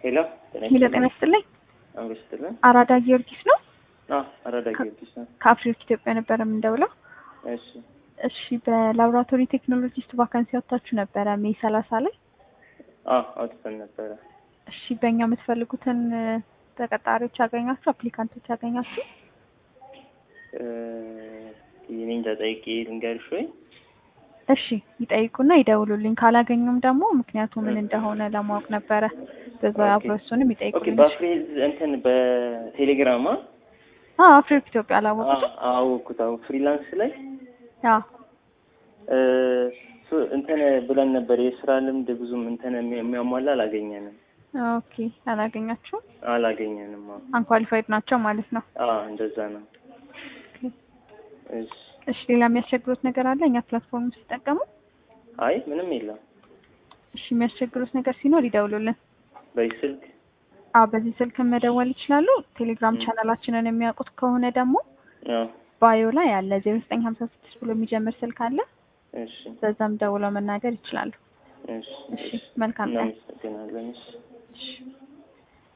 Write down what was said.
ሄሎ ሄሎ ጤና ይስጥልኝ። አብሮ ስትልን አራዳ ጊዮርጊስ ነው። አራዳ ጊዮርጊስ ነው። ከአፍሪክ ኢትዮጵያ ነበረ የምንደውለው። እሺ እሺ በላቦራቶሪ ቴክኖሎጂስት ቫካንሲ ወጥታችሁ ነበረ ሜይ ሰላሳ ላይ። አዎ አውጥተን ነበረ። እሺ በእኛ የምትፈልጉትን ተቀጣሪዎች ያገኛችሁ፣ አፕሊካንቶች ያገኛችሁ? እ እኔ እንጃ ጠይቄ ልንገርሽ ወይ? እሺ ይጠይቁና ይደውሉልኝ። ካላገኙም ደግሞ ምክንያቱ ምን እንደሆነ ለማወቅ ነበረ። በዛ አብሮ እሱንም ኦኬ ይጠይቁልኝ። በአፍሪል እንትን በቴሌግራም አ አዎ አፍሪክ ኢትዮጵያ አላወቁትም። አወኩት። አዎ ፍሪላንስ ላይ አዎ እ ሱ- እንትን ብለን ነበር የስራ ልምድ ብዙም እንትን የሚ- የሚያሟላ አላገኘንም ኦኬ አላገኛችሁም። አላገኘንም። አዎ አንኳሊፋይድ ናቸው ማለት ነው። አዎ እንደዛ ነው። እሺ እሺ ሌላ የሚያስቸግሩት ነገር አለ እኛ ፕላትፎርም ሲጠቀሙ? አይ ምንም የለም። እሺ የሚያስቸግሩት ነገር ሲኖር ይደውሉልን። በዚህ ስልክ አዎ በዚህ ስልክ መደወል ይችላሉ። ቴሌግራም ም። ቻናላችንን የሚያውቁት ከሆነ ደግሞ አዎ ባዮ ላይ አለ ዜሮ ዘጠኝ ሀምሳ ስድስት ብሎ የሚጀምር ስልክ አለ። እሺ በዛም ደውለው መናገር ይችላሉ። እሺ እሺ መልካም ቀን። እናመሰግናለን። እሺ እሺ